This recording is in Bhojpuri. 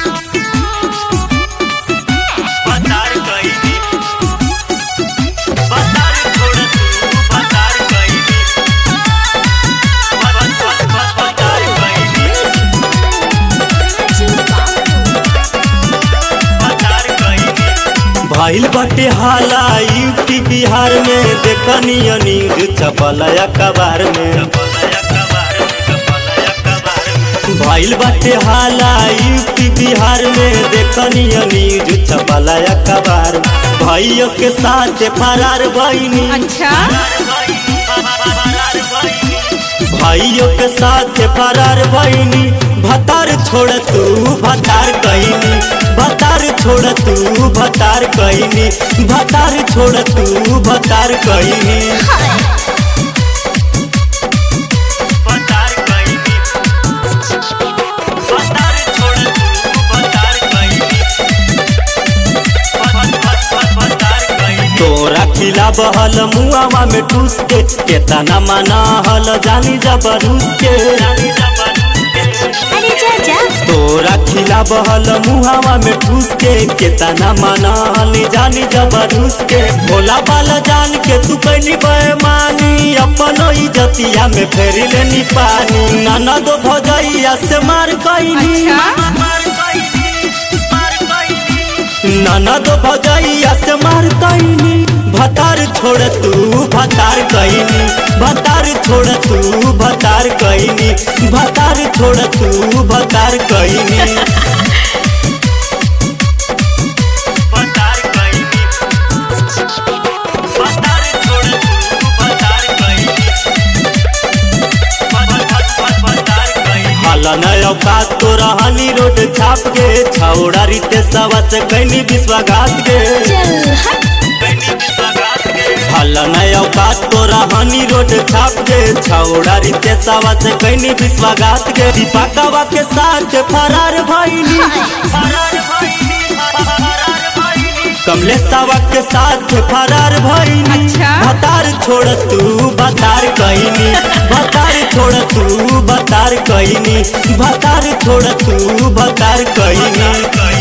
बतार कईनी बतार छोड़ तू बतार कईनी बत बत बत बतार कईनी बतार कईनी भइल बाटे हाला यूपी बिहार में देखनी न्यूज छपल अखबार में कपलया कबार में कपलया कबार में भइल बाटे हाला यूपी बिहार में देखनी न्यूज छपल अखबार में भाइयों के साथ फरार बहिनी अच्छा भाइयों के साथ फरार बहिनी भतार छोड़ तू भतार कहीनी भतार छोड़ तू भतार कहीनी भतार छोड़ तू भतार कहीनी बतार कईनी बतार छोड़ तू बतार कईनी बत बत बत बतार कईनी तोरा खिला बहल मुआवा में ठूस के केतना मना हल जानी जबरूस के जानी जबरदस्ती अरे जा जा तोरा खिला बहल मुहावा में ठूस के केतना मना हल जानी जबरूस के भोला बाला जान के तू कैली बेमानी अपन इज्जतिया में फेरी लेनी पानी ननद भजैया से मार कैनी अच्छा मार कईनी मार कईनी ननद भजैया से मार कैनी भतार छोड़ तू भतार कैनी भतार छोड़ तू भतार कैनी भतार छोड़ तू भतार कैनी बतार कईनी बतार छोड़ तू बतार कईनी बत बत बत बतार कईनी हलन औकात तो रहनी रोड छाप के छौड़ा रीते सवा से कैनी विश्वाघात के चल हट कईनी विश्वास के हलन औकात तो रहनी रोड छाप के छौड़ा रीते सवा से कैनी विश्वाघात के दीपकवा के साथ फरार भइनी फरार भईनी फरार भईनी कमलेशवा के साथ फरार भइनी अच्छा। भतार छोड़ तू भतार कैनी भतार छोड़ तू भतार कैनी भतार छोड़ तू भतार कैनी कईनी